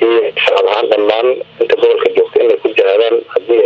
runtii shacab ahaan dhammaan inta gobolka joogta inay ku jihaadaan haddii